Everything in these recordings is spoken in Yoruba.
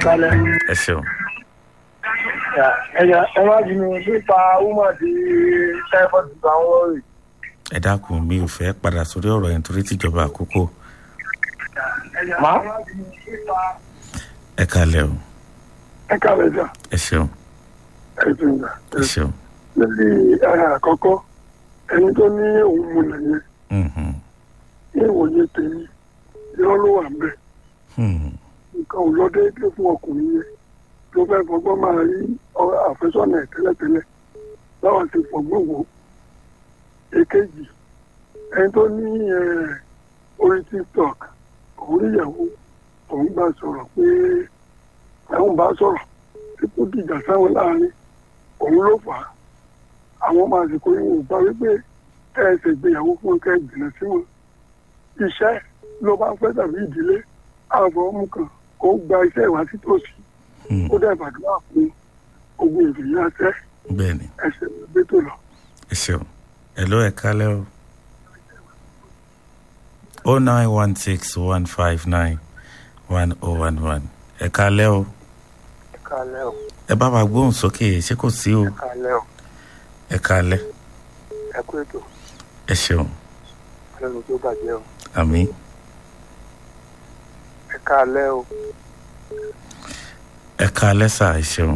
kalẹ̀. ẹ ṣeun ẹ̀yà ẹ má bínú nípa woman tí typhoid gba wọn rè. ẹ dákun mi ò fẹ́ padà sórí ọ̀rọ̀ yẹn torí tìjọba àkókò má ẹ kalẹ̀ o ẹ kàwé jà ẹ ṣeun ẹ tún gbà. ẹ ṣeun lórí ara àkọ́kọ́ ẹni tó ní òun mu nìyẹn Mhm. ní ìwòye tèmi irọ́ ló wà ń bẹ̀. Hmm. nǹkan ò lọ déédéé fún ọkùnrin yẹn tó fẹ́ fọgbọ́n máa rí ọ- àfẹ́sọ́nà ẹ̀ tẹ́lẹ̀tẹ́lẹ̀ láwọn ti fọgbọ́n wò ó. èkejì ẹni tó ní eh, orí tiktok òun níyàwó òun bá sọ̀rọ̀ pé àwọn bá sọ̀rọ̀ tí kò dìjà sáwọn láàrin òun ló fà á àwọn máa sì kó ìwọ̀n bá wípé kẹ́ ẹ ṣègbéyàwó fún kẹ́ ẹ jìnnà sí wọn iṣẹ́ ló bá fẹ́ tàbí ìdílé ààbọ̀ ọmú kan kó gba iṣẹ́ ìwà sí tòsí Hmm. ó dẹ̀ gbàdúrà fún ogun ìròyìn àṣẹ bẹ́ẹ̀ ni ẹsẹ̀ gbẹ́tò lọ. ẹ ṣeun ẹ ló ẹ kalẹ̀ o o nine one six one five nine one oh one one ẹ kalẹ̀ o ẹ kálẹ́ o ẹ bá wa gbóhùn sókè ṣé kò sí o kálẹ́ o ẹ kalẹ̀ ẹ kú ètò ẹ ṣeun ọlọ́run tó bàjẹ́ o àmì ẹ kálẹ́ o ẹ kalẹ̀ sà ẹ ṣeun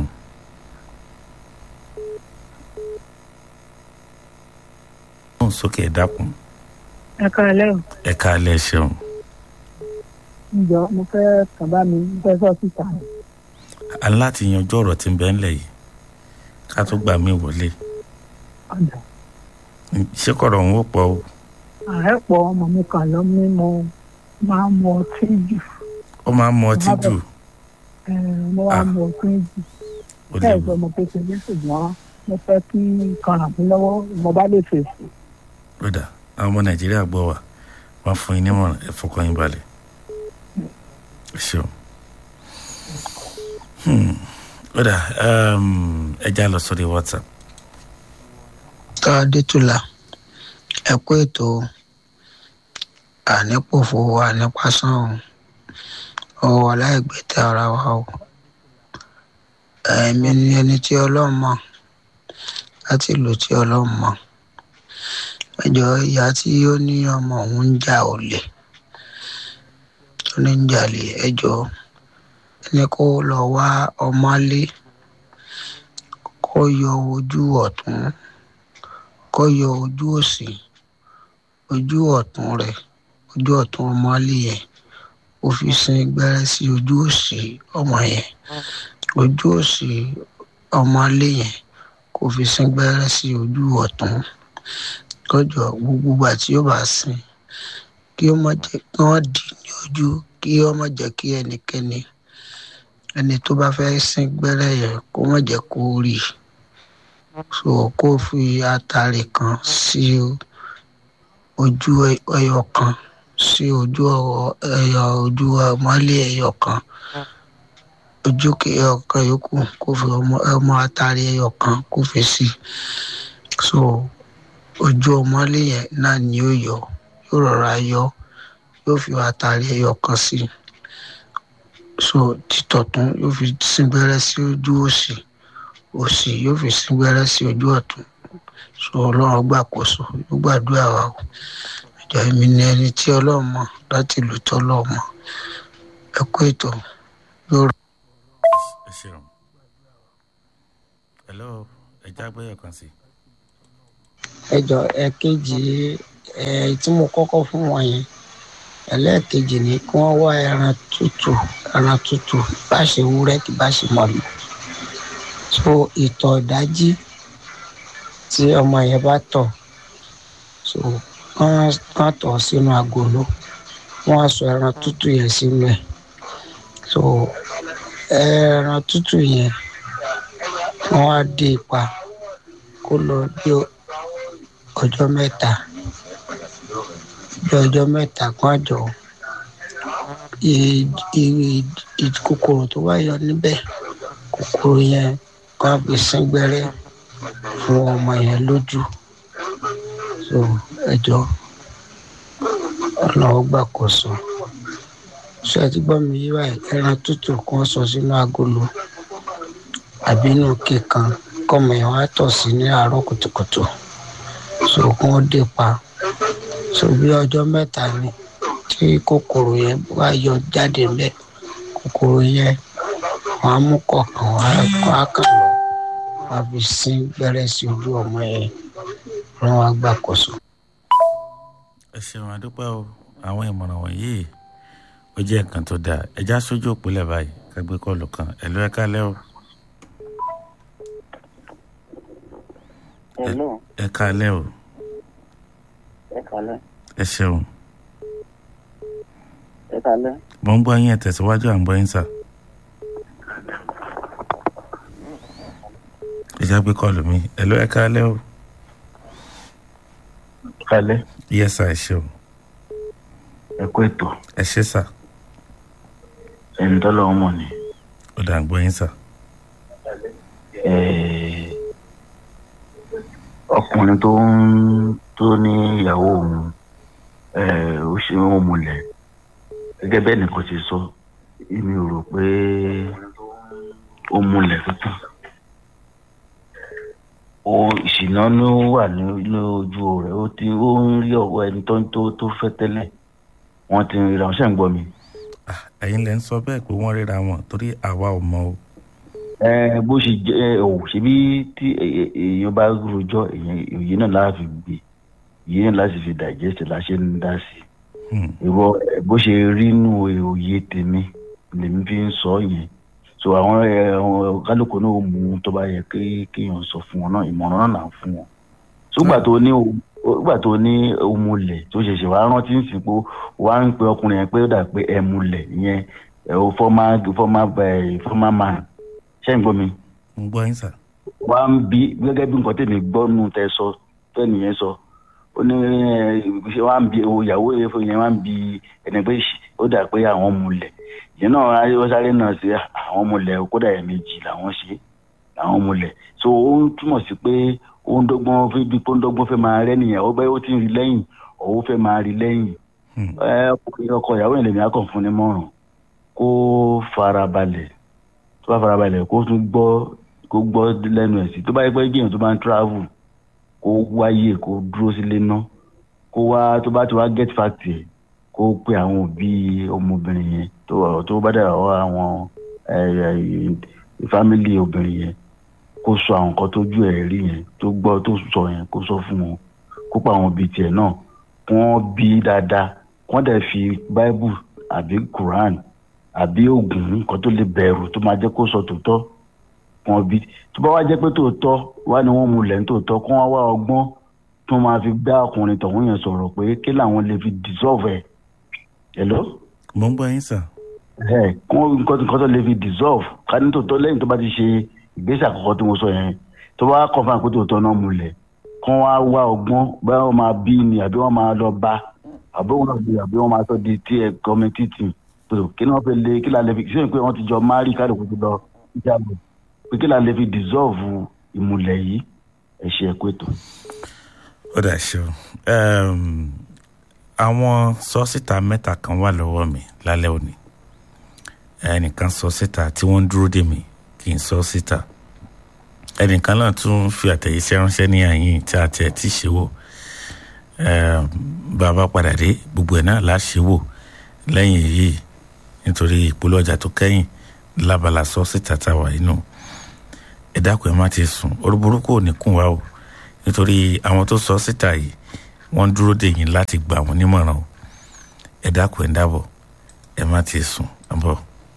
gbóhùn sókè ẹ dákun ẹ káalẹ́ o ẹ kalẹ̀ ẹ ṣeun ǹjọ́ mo fẹ́ kàn bá mi mo fẹ́ sọ síta a ní láti yanjú ọ̀rọ̀ tí ń bẹ ńlẹ̀ yìí ká tó gbà mí wọlé ọ̀dà ṣé kọ̀rọ̀ òun ó pọ̀ o ààrẹ pọ̀ ọmọ mi kàn lọ mí mo máa ń mu ọtí jù ó máa ń mu ọtí jù ẹ, mo wá Ah. mu ọtí jù ó bẹ́ẹ̀ léwu gbọ́ mo kékeré ṣùgbọ́n mo fẹ́ kí nǹkan ràn mí lọ́wọ́ mo bá lè fèsì lódà àwọn ọmọ nàìjíríà gbọ́ wa wọ́n fún yín nímọ̀ràn ẹ fọkàn yín balẹ̀ ẹ ṣeun Hmm. lódà um, ẹ já lọ sórí whatsapp adétúlà ẹ kú ètò ànípòfò ànípasán o ọwọ́ aláìgbẹ́tẹ̀ ara wa o ẹ̀mí ni ẹni tí ọlọ́run mọ̀ láti ìlú tí ọlọ́run mọ̀ ẹjọ́ ìyá tí ó ní ọmọ òun ń jà olè tó ní ń jalè ẹjọ́ ẹni kó lọ wá ọmọlé kó yọ ojú ọ̀tún kó yọ ojú òsì ojú ọ̀tún rẹ̀ ojú ọ̀tún ọmọlé yẹn ó fi sin gbẹ́rẹ́ sí ojú òsì ọmọ yẹn ojú òsì ọmọlé yẹn kó fi sin gbẹ́rẹ́ sí ojú ọ̀tún kọjọ gbogbo ìgbà tí ó bá sin kí ó má jẹ́ kí wọ́n dì í ní ojú kí ó má jẹ́ kí ẹnikẹ́ni ẹni tó bá fẹ́ sin gbẹ́rẹ́ yẹn kó má jẹ́ kó rí i so kó fi atare kan sí ojú ẹyọ kan sí ojú ẹyọ ojú ọmọlé ẹyọ kan ojú ẹyọ kan yòókù kó fi ọmọ ọmọ atare ẹyọ kan kó fi sí so ojú ọmọlé yẹn náà ni ó yọ yóò rọra yọ yóò fi atare ẹyọ kan sí so títọ̀tún yóò fi síngbẹ́rẹ́ sí ojú òsì òsì yóò fi síngbẹ́rẹ́ sí ojú ọ̀tún so ọlọ́run gbàkóso yóò gbàdúrà wa o ìjọ èmi ni ẹni tí ọlọ́run mọ̀ láti ìlú tọ́lọ́run mọ̀ ẹ kú ètò yóò rọ. ẹ ṣeun hello ẹ já gbẹ́yọ̀ kan sí ẹjọ ẹ̀kejì ẹ tí mo kọ́kọ́ fún wọn yẹn ẹlẹ́ẹ̀kejì ni kí wọ́n wá ẹran tútù ẹran tútù bá ṣe wúrẹ́ kí bá ṣe mọ̀lú so ìtọ̀ ìdájí tí ọmọ yẹn bá tọ̀ so wọ́n kàn tọ̀ sínú agolo wọ́n á sọ ẹran tútù yẹn sínú ẹ̀ so ẹran tútù yẹn wọ́n á dé ipa kó lọ bí ọjọ́ mẹ́ta bí ọjọ́ mẹ́ta kan àjọ kòkòrò tó bá yọ níbẹ̀ kòkòrò yẹn kan fi sín gbẹ́rẹ́ fún ọmọ yẹn lójú so ẹjọ́ ọlọ́wọ́ gbàkóso ṣé ẹ ti gbọ́ mi yí báyìí ẹran tútù kan sọ sínú agolo àbí inú kíkan kọ́mọ yẹn wá tọ̀ sí ní àárọ̀ kùtùkùtù so kí wọ́n dé pa so bí ọjọ́ mẹ́ta ni tí kòkòrò yẹn wá yọ jáde ńbẹ̀ kòkòrò yẹn wọ́n á mú kọ̀ọ̀kan wá kọ́ àkàn lọ wọ́n á fi sín gbẹ́rẹ́ sí ojú ọmọ yẹn wọ́n wá gbàkóso. ẹ ṣeun àdúpẹ́ o àwọn ìmọ̀ràn wọ̀nyí ó jẹ́ nǹkan tó dáa ẹja sójú òpìlẹ̀ báyìí kágbé kọlù kan ẹ̀lú ẹ̀ka lẹ́ o Hello, ẹ̀ka lẹ́ o ẹ kálẹ́, ẹ ṣeun ẹ kálẹ́. mo ń gbọ́ yín ẹ̀ tẹ̀síwájú à ń gbọ́ yín sà ẹja gbé kọlù mi ẹ̀lú ẹ̀ka lẹ́ o kalẹ̀ yẹ sà ẹ ṣeun ẹ kó ètò ẹ ṣe sà ẹni tọ́lọ́ ọmọ ni ó dà ń gbọ́ yín sà Eh, ọkùnrin tó ń tó ní ìyàwó òun eh, ó ṣe ń múlẹ̀ gẹ́gẹ́ bẹ́ẹ̀ nìkan ṣe sọ èmi ò rò pé ó múlẹ̀ tuntun ó ìṣìná ló wà ní ní ojú rẹ̀ ó ti ó ń rí ọwọ́ ẹni tó tó tó fẹ́ tẹ́lẹ̀ wọ́n ti ń ríra wọn ṣe ń gbọ́ mi. Ah, ẹ̀yin lẹ́ ń sọ bẹ́ẹ̀ pé wọ́n ríra wọn torí àwa ò mọ̀ o ẹ bó ṣe jẹ ẹ ò ṣebí tí ẹ- ẹ- èèyàn bá rojọ́ èèyàn òye náà láti fi gbé òye náà láti fi digest láṣẹ ń dá sí Hmm. ìwọ ẹ, bó ṣe rí nù òye tèmi lèmi fi ń sọ yẹn so àwọn ẹ, àwọn kálukú náà ó mú un tó bá yẹ kí kéèyàn sọ fún wọn náà ìmọ̀ràn náà là ń fún wọn ṣùgbà tó ní o- ṣùgbà tó ní òmùlẹ̀ tó ṣẹ̀ṣẹ̀ wá rántí ń sìn pé wà ń pe ọkùnrin yẹn pé ó dà pé ẹ̀mùlẹ̀ ìyẹn ẹ̀ o former former ẹ̀ former man ṣé ń gbọ́ mi mo ń gbọ́ yín sà wá ń bí gẹ́gẹ́ bí nǹkan tèmi gbọ́ nù tẹ sọ tẹ́nìyẹn sọ ó ní ẹ, ṣé wá ń bí o ìyàwó yẹn wá ń bí ẹni pé ṣì- ó dà pé àwọn múlẹ̀ ìyẹn náà ayé ó sáré náà sí àwọn múlẹ̀ kódà ẹ̀ méjì làwọn ṣe àwọn múlẹ̀ so ó ń túmọ̀ sí pé ó ń dọ́gbọ́n fẹ́ bí pé ó ń dọ́gbọ́n fẹ́ máa rẹ́ nìyẹn ó bẹ́ẹ̀ ó ti ń rí lẹ́yìn òun fẹ́ máa rí lẹ́yìn Hmm. ẹ ọkùnrin ọkọ ìyàwó yẹn lèmi akọ̀ fún ni mọ̀ràn kó farabalẹ̀ tó bá farabalẹ̀ kó tún gbọ́ kó gbọ́ lẹ́nu ẹ̀ sí tó bá yẹ pé géèyàn tó bá ń travel kó wáyé kó dúró sílé ná kó wá tó bá ti wá get fact ẹ̀ kó pe àwọn òbí ọmọbìnrin yẹn tó tó bá dàgbà wá àwọn family obìnrin yẹn kó sọ àwọn nǹkan tójú ẹ̀ rí yẹn tó gbọ́ tó sọ yẹn kó sọ fún wọn kó pa àwọn òbí tiẹ̀ náà kí wọ́n bí dáadáa kí wọ́n dẹ̀ fi bible àbí quran àbí oògùn nǹkan tó lè bẹ̀rù tó máa jẹ́ kó sọ tòótọ́ kí wọ́n bí tó bá wá jẹ́ pé tòótọ́ wá ni wọ́n múlẹ̀ ní tòótọ́ kí wọ́n wá ọgbọ́n tó máa fi bá ọkùnrin tọ̀hún yẹn sọ̀rọ̀ pé kí làwọn lè fi dissolve ẹ̀ hello mo ń gbọ́ yín sà ẹ kún nǹkan nǹkan tó lè fi dissolve ká ní tòótọ́ lẹ́yìn tó bá ti ṣe ìgbésẹ̀ àkọ́kọ́ tí mo sọ yẹn tó bá confirm pé tòótọ́ náà múlẹ̀ kí wọ́n á wá ọgbọ́n báyọ̀ wọ́n máa bí ni àbí wọ́n máa lọ bá àbí wọ́n náà bí àbí wọ́n máa sọ di tí ẹ gọ́ọ̀mẹ̀ntì tì tó kí ni wọ́n fi lè kí la lè fi ṣé pé wọ́n ti jọ márì kálukú ti lọ ìjàgbọ̀ pé kí la lè fi dissolve ìmùlẹ̀ yìí ẹ ṣe ẹ̀kú ètò. ó dà ṣe o Em, àwọn sọ́sítà mẹ́ta kan wà lọ́wọ́ mi lálẹ́ òní ẹnìkan sọ síta tí wọ́n ń dúró dè mí kì í sọ síta ẹnìkan náà tún fi àtẹ̀yẹsẹ́ ránṣẹ́ ní àyìn tí a tẹ̀ tí ṣe wò Em, bàbá padà dé gbogbo ẹ̀ náà láṣẹ wò lẹ́yìn èyí nítorí ìpolówó ọjà tó kẹ́yìn lábala sọ síta tá a wà inú ẹ dákun ẹ má ti sùn orí burúkú ò ní kún wa o nítorí àwọn tó sọ síta yìí wọ́n dúró dè yín láti gbà wọ́n nímọ̀ràn o ẹ dákun ẹ dábọ̀ ẹ má ti sùn àbọ̀.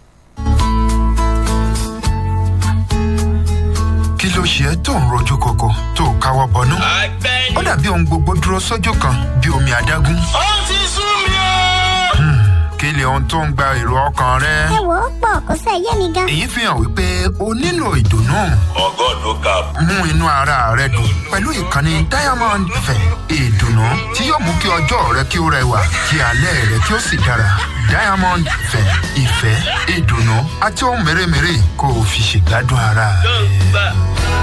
kí ló ṣe ẹ́ tó ń rojú koko tó o káwọ́ bọnú. ó dàbí ohun gbogbo dúró sójú kan bí omi adágún. ó ti sú mi o. kí ni ohun tó ń gba èrò ọkàn rẹ. ẹ wò ó pọ̀ kó sẹ́ yé mi gan. èyí fi hàn wípé o nílò ìdùnnú. ọgọ́dún kap. mú inú ara rẹ dùn pẹ̀lú ìkànnì diamond fẹ̀ ìdùnnú tí yóò mú kí ọjọ́ rẹ kí ó rẹwà kí alẹ́ rẹ kí ó sì dára. diamond fẹ̀ ìfẹ́ ìdùnnú àti ohun mèremère kó o fi ṣègbádùn ara rẹ.